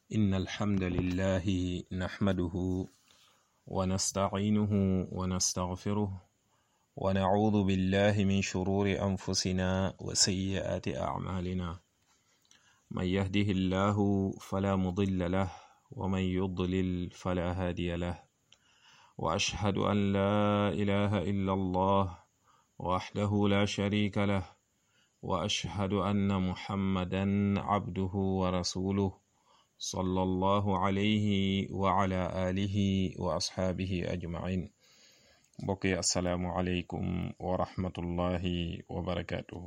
إن الحمد لله نحمده ونستعينه ونستغفره ونعوذ بالله من شرور أنفسنا وسيئات أعمالنا من يهده الله فلا مضل له ومن يضلل فلا هادي له وأشهد أن لا إله إلا الله وحده لا شريك له وأشهد أن محمدا عبده ورسوله صلى الله عليه وعلى آله وأصحابه أجمعين بقي السلام عليكم ورحمة الله وبركاته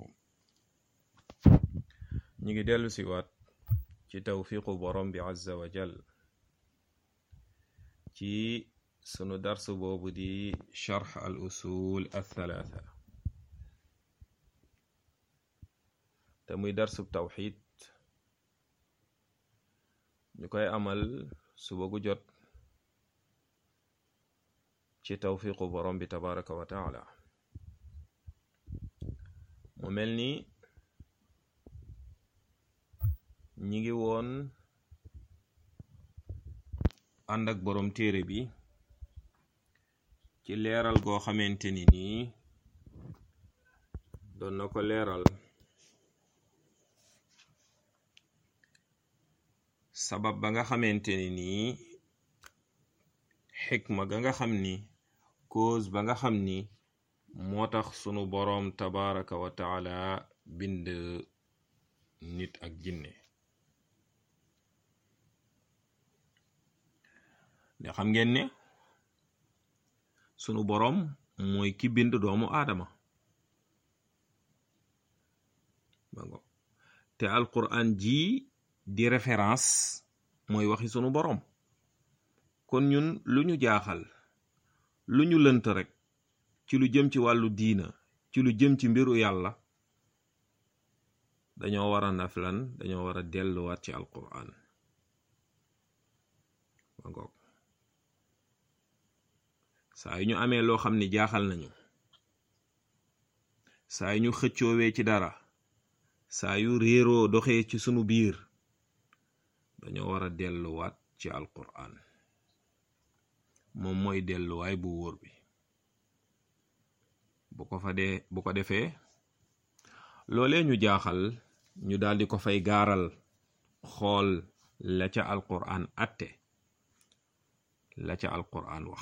نيجي ديالو سيوات ci tawfiqu borom bi azza wa jal ci sunu darsu boobu di charx al usul althalatha te muy darsub tawxid ñu koy amal suba gu jot ci tawfiqu borom bi tabaraka wa taala mu mel ni ñi ngi woon ànd ak boroom téere bi ci leeral goo xamante ni nii doon na ko leeral sabab ba nga xamante ni nii xikma ga nga xam ni cause ba nga xam ni moo tax sunu boroom tabaraka wa taala bind nit ak jinne ne xam ngeen ne sunu boroom mooy ki bind doomu aadama te alquran ji di référence mooy waxi sunu boroom kon ñun lu ñu jaaxal lu ñu lënt rek ci lu jëm ci wàllu diina ci lu jëm ci mbiru yàlla dañoo war a naflan dañoo war a delluwaat ci alquran ma ngoog saa yu ñu amee loo xam ni jaaxal nañu saa yu ñu xëccoowee ci dara saa yu réeroo doxee ci sunu biir dañoo war a delluwaat ci alquran moom mooy delluwaay bu wóor bi bu ko fa dee bu ko defee loolee ñu jaaxal ñu daldi ko fay gaaral xool la ca alquran atte la ca alquran wax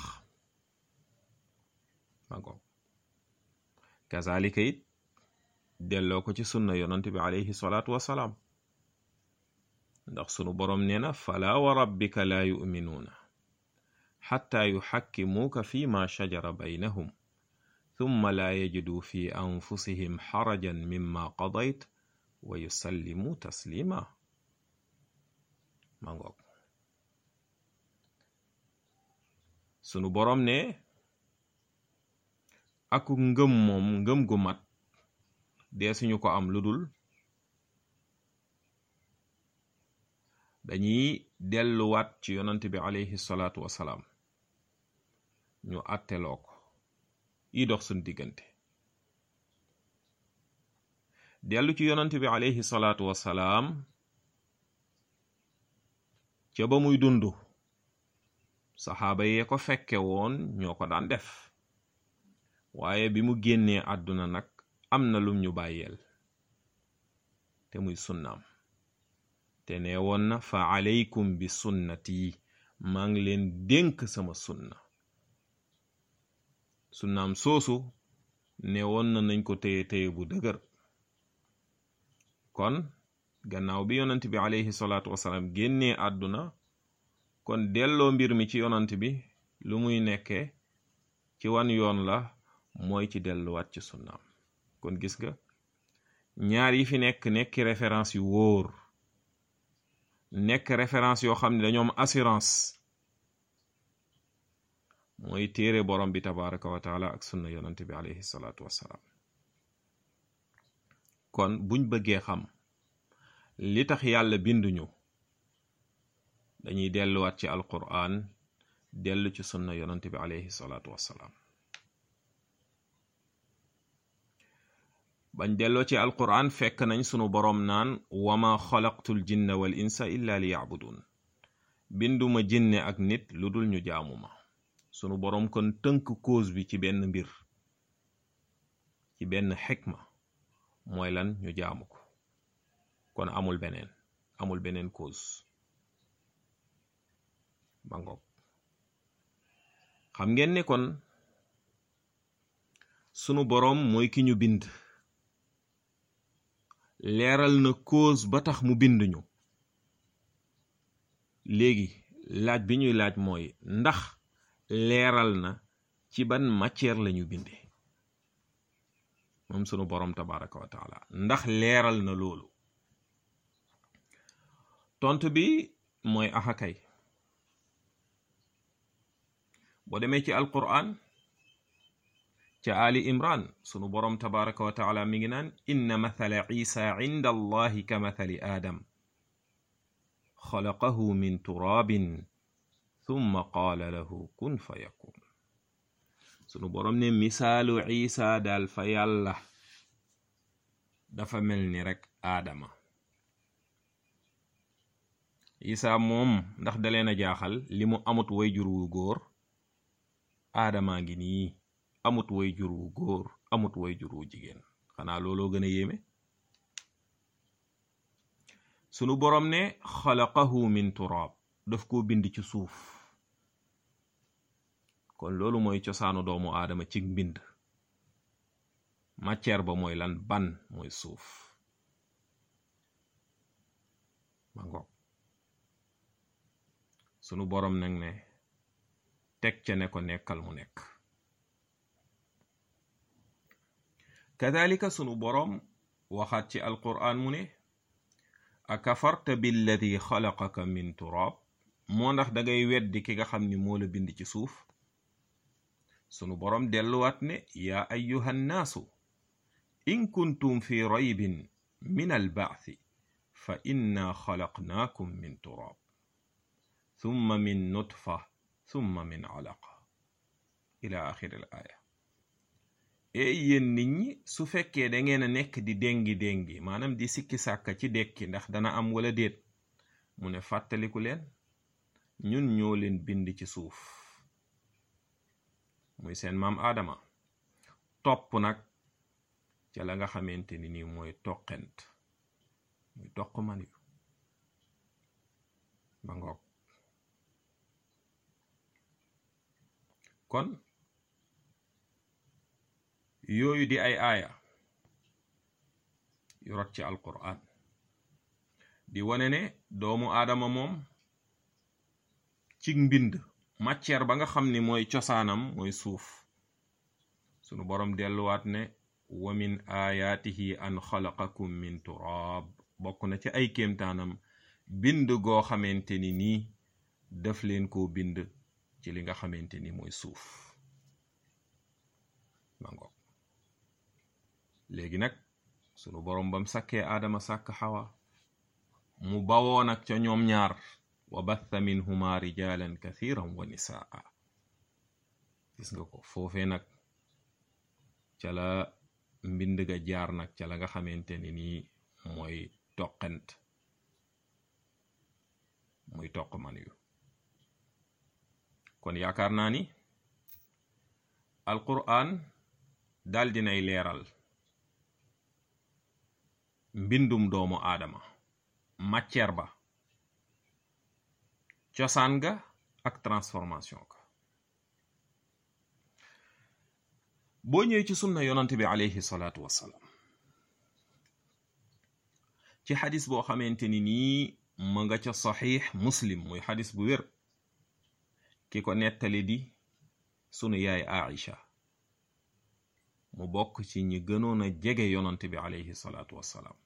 magoog kazalika it delloo ko ci sunna yonante bi alayhi salaatu wasalaam ndax sunu boroom nee na fala wa rabbika laa yuminuuna xatta yuxakkimuuka fi ma shajara baynahum thumma laa yajidu fi anfusihim xarajan mimma qadayt wa yusallimu taslima magoog sunu boroom ne aku ngëm moom ngëm gu mat dee suñu ko am lu dul dañuy delluwaat ci yonant bi alayhi salaatu wasalaam ñu àtteloo ko yi dox suñ diggante dellu ci yonant bi alayhi salaatu wasalaam ca ba muy dund saxaaba yee ko fekke woon ñoo ko daan def waaye bi mu génnee àdduna nag am na lum ñu bàyyeel te muy sunnaam te nee woon na fa aleykum bi sunnati maa ngi leen dénk sama sunna sunnaam soosu ne woon na nañ ko téye téye bu dëgër kon gannaaw bi yonant bi aleyhi salaatu wasalaam génnee àdduna kon delloo mbir mi ci yonant bi lu muy nekkee ci wan yoon la mooy ci delluwaat ci sunnaam kon gis nga ñaar yi fi nekk nekki référence yu wóor nekk référence yoo xam ne dañoo am assurance mooy téere borom bi tabaraka wa taala ak sunna yonante bi alayhi salaatu wassalaam kon buñ bëggee xam li tax yàlla binduñu dañuy delluwaat ci alquran dellu ci sunna yonante bi alayhi salaatu wassalaam bañ delloo ci alquran fekk nañ sunu boroom naan wama xalaqtul jinna wal insa illa li yacbudun binduma jinne ak nit lu dul ñu jaamu ma sunu boroom kon tënk cause bi ci benn mbir ci benn xikma mooy lan ñu jaamu ko kon amul beneen amul beneen cause ba ngoog xam ngeen ne kon sunu boroom mooy ki ñu bind leeral na cause ba tax mu bind ñu léegi laaj bi ñuy laaj mooy ndax leeral na ci ban matière lañu binde moom sunu boroom tabaraka wa taala ndax leeral na loolu tontu bi mooy axakay boo demee ci alquran ca ali imran sunu boroom tabaraka wa taala mi ngi naan inna mathala isa inda allahi ka mathali aadam xalaqahu min turaabin thumma qaala lahu kun fa yakun sunu boroom ne misaalu isa daal fa yàlla dafa mel ni rekk aadama isa moom ndax daleen a jaaxal li mu amut way jur wu góor aadamaa ngi nii amut way jur wu góor amut way jur wu jigéen xanaa looloo gën a yéeme sunu boroom ne xalaqahu min turaab daf koo bind ci suuf kon loolu mooy cosaanu doomu aadama ci mbind matière ba mooy lan ban mooy suuf ma ngoog sunu boroom nag ne teg ca ne ko nekkal mu nekk kadalika sunu boroom waxaat ci alquraan mu ne akafarta billadi xalaqaka min turaab moo ndax dangay weddi ki nga xam ni moo la bind ci suuf sunu boroom delluwaat ne yaa ayyuha nnaasu in kuntum fi raybin min albaathi fa inna xalaqnaakum min turaab thumma min nutfa thumma min alaqa ila axiri al aaya ey yéen nit ñi su fekkee da ngeen a nekk di déngi déngi maanaam di sikki sàkka ci dekki ndax dana am wala déet mu ne fàttaliku leen ñun ñoo leen bind ci suuf muy seen maam aadama topp nag ca la nga xamante ni nii mooy toqent muy toq man yu ba ngoog kon yooyu di ay aaya yu rot ci alquran di wane ne doomu aadama moom ci mbind matière ba nga xam ni mooy cosaanam mooy suuf sunu boroom delluwaat ne wa min ayaatihi an xalaqakum min turaab bokk na ci ay kéemtaanam bind goo xamante ni nii daf leen koo bind ci li nga xamante ni mooy suuf mango léegi nag sunu boroom bam sàkkee aadama sàkk xawa mu bawoo nag ca ñoom ñaar wa batha minhuma rijalan kathiran wa nisaa gis nga ko foofee nag ca la mbind ga jaar nag ca la nga xamante ni nii mooy toqent muy toq man yu kon yaakaar naa ni alquran dal dinay leeral mbindum doomu aadama matière ba cosaan ga ak transformation ga boo ñëwee ci sunna yonant bi alayhi salaatu wassalaam ci xadis boo xamante ni nii ma nga ca saxiix muslim muy xadis bu wér ki ko nettali di sunu yaay Aïcha mu bokk ci ñi gënoon a jege yonant bi alayhi salaatu wassalaam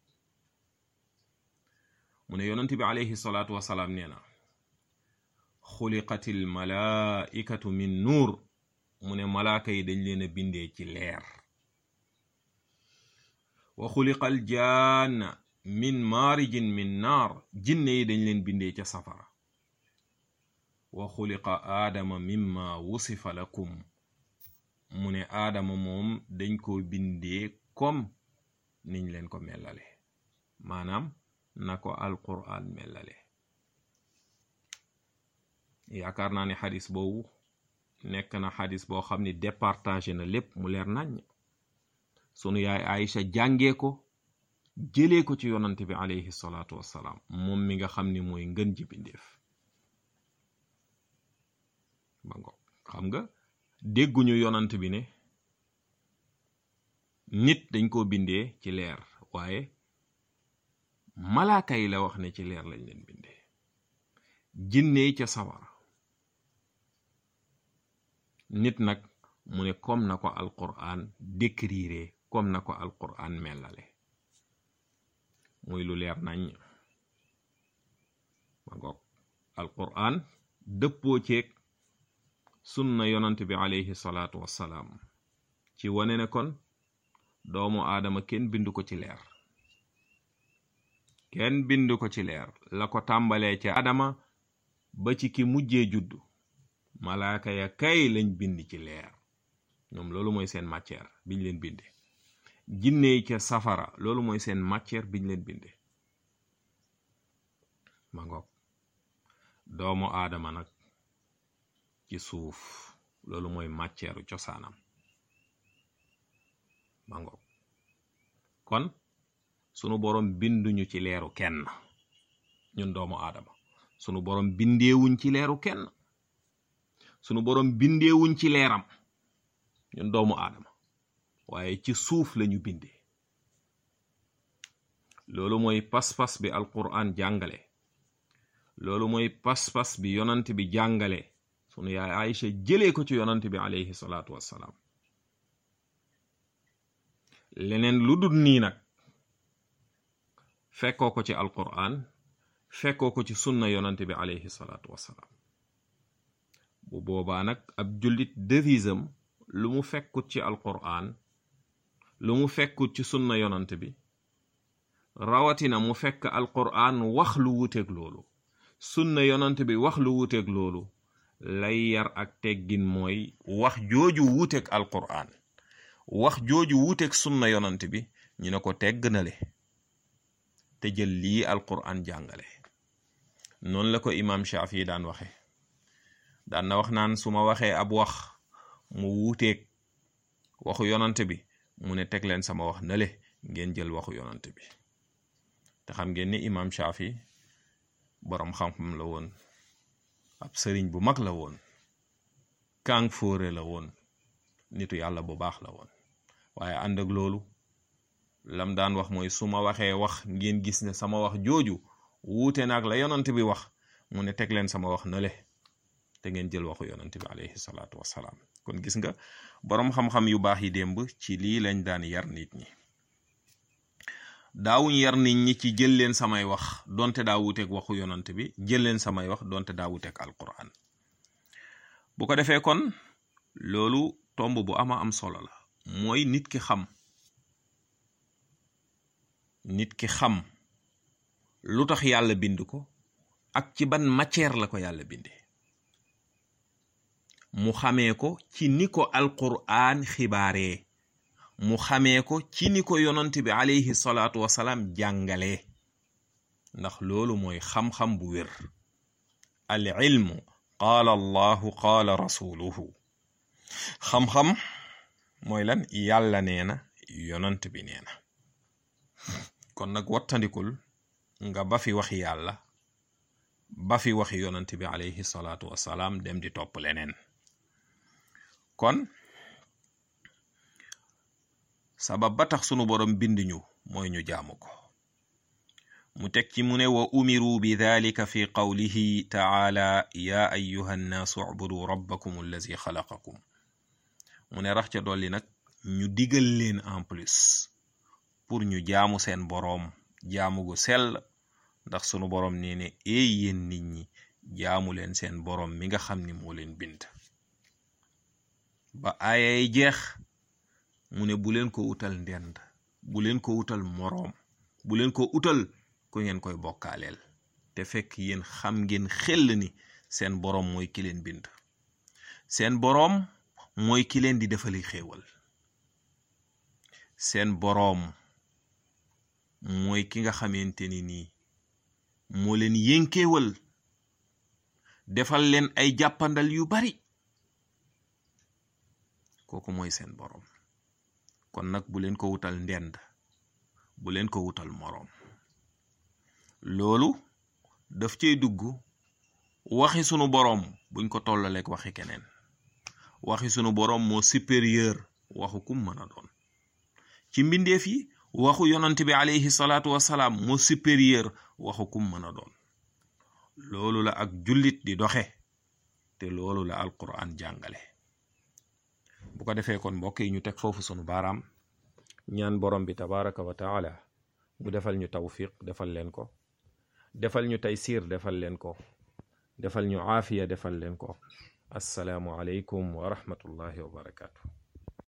mu ne yonant bi alayhi salaatu wassalaam nee na xuliqatil malaaikatu min nuur mu ne malaaka yi dañ leen a bindee ci leer wa xuliqal jaanna min maarijin min naar jinne yi dañ leen bindee ca safara wa xuliqa aadama mimma wusifa lakum mu ne aadama moom dañ ko bindee comme niñ leen ko mellale maanaam na ko alquran mellale yaakaar naa ne xadis boobu nekk na xadis boo xam ni départagé na lépp mu leer naññ sunu yaay Aïcha jàngee ko jëlee ko ci yonante bi alayhi salaatu wassalaam moom mi nga xam ni mooy ngën ji bindeef ba ngo xam nga dégguñu yonant bi ne nit dañ koo bindee ci leer waaye malaaka yi la wax ne ci leer lañ leen bindee jinne yi ca sawara nit nag mu ne comme na ko alquran décrire comme na ko alquran melale muy lu leer nañ ma ngoog alquran dëppoo ceeg sunna yonant bi alayhi salaatu wassalaam ci wane ne kon doomu aadama kenn bindu ko ci leer kenn bindu ko ci leer la ko tàmbalee ca adama ba ci ki mujjee juddu malaaka ya kay lañ bind ci leer ñoom loolu mooy seen matière biñ leen binde jinne yi ca safara loolu mooy seen matière biñ leen binde ma ngoog doomu aadama nag ci suuf loolu mooy matière cosaanam ma ngoog kon sunu borom binduñu ci leeru kenn ñun doomu aadama sunu borom bindeewuñ ci leeru kenn sunu borom bindeewuñ ci leeram ñun doomu aadama waaye ci suuf lañu bindee loolu mooy pas-pas bi alquran jàngale loolu mooy pas-pas bi yonant bi jàngale sunu yaay Aïcha jëlee ko ci yonant bi alayhi salaatu wassalaam leneen lu dul nii nag fekkoo ko ci alquran fekkoo ko ci sunna yonant bi alayhi salaatu wassalaam bu boobaa nag ab jullit devisam lu mu fekkut ci alquran lu mu fekkut ci sunna yonant bi rawatina mu fekk alquran wax lu wuteeg loolu sunna yonant bi wax lu wuteeg loolu lay yar ak teggin mooy wax jooju wuteeg alquran wax jooju wuteeg sunna yonant bi ñu ne ko tegg na le te jël lii alquran jàngale noonu la ko imaam Shaafi daan waxe daan na wax naan su ma waxee ab wax mu wuuteeg waxu yonant bi mu ne teg leen sama wax nale ngeen jël waxu yonant bi te xam ngeen ni imaam Shaafi boroom xam-xam la woon ab sëriñ bu mag la woon kàng fóore la woon nitu yàlla bu baax la woon waaye ànd ak loolu lam daan wax mooy su ma waxee wax ngeen gis ne sama wax jooju wuute naag la yonant bi wax mu ne teg leen sama wax nale te ngeen jël waxu yonant bi alayhi salaatu wassalaam kon gis nga boroom xam-xam yu baax yi démb ci lii lañ daan yar nit ñi daawuñ yar nit ñi ci jël leen samay wax donte daa wuuteeg waxu yonant bi jël leen samay wax donte daa wuuteeg alquran bu ko defee kon loolu tomb bu ama am solo la mooy nit ki xam nit ki xam lu tax yàlla bind ko ak ci ban matière la ko yàlla binde mu xamee ko ci ni ko alquraan xibaaree mu xamee ko ci ni ko yonant bi alayhi salaatu wasalaam jàngalee ndax loolu mooy xam-xam bu wér al ilmu qaala allahu qaala rasuluhu xam-xam mooy lan yàlla nee na yonant bi nee na kon nag wattandikul nga ba fi waxi yàlla ba fi waxi yonant bi alayhi salaatu wasalaam dem di topp leneen kon sabab ba tax sunu borom bind ñu mooy ñu jaamu ko mu teg ci mu ne wa umiru bi dalika fi qawlihi taala ya ayuha nnaasu ubudu rabbakum allazi xalaqakum mu ne rax ca dolli nag ñu digal leen en plus pour ñu jaamu seen boroom jaamu gu sell ndax sunu boroom nee ne eey yéen nit ñi jaamu leen seen boroom mi nga xam ni moo leen bind ba aayay jeex mu ne bu leen ko utal ndend bu leen ko utal moroom bu leen ko utal ku ngeen koy bokkaaleel te fekk yéen xam ngeen xel ni seen boroom mooy ki leen bind seen boroom mooy ki leen di defali xéewal seen boroom mooy ki nga xamante ni nii moo leen yénkeewal defal leen ay jàppandal yu bari kooku mooy seen boroom kon nag bu leen ko wutal ndend bu leen ko wutal moroom loolu daf cey dugg waxi sunu boroom buñ ko tollaleek waxi keneen waxi sunu boroom moo supérieur waxu kum mën a doon ci mbindeef yi waxu yonant bi alayhi salaatu wasalaam moo supérieur waxu kum mën a doon loolu la ak jullit di doxe te loolu la alquran jàngale bu ko defee kon mbokk yi ñu teg foofu sunu baaraam ñaan borom bi tabaraka wa taala mu defal ñu tawfiq defal leen ko defal ñu taysiir defal leen ko defal ñu aafiya defal leen ko assalaamu aleykum wa rahmatullahi wa barakaatu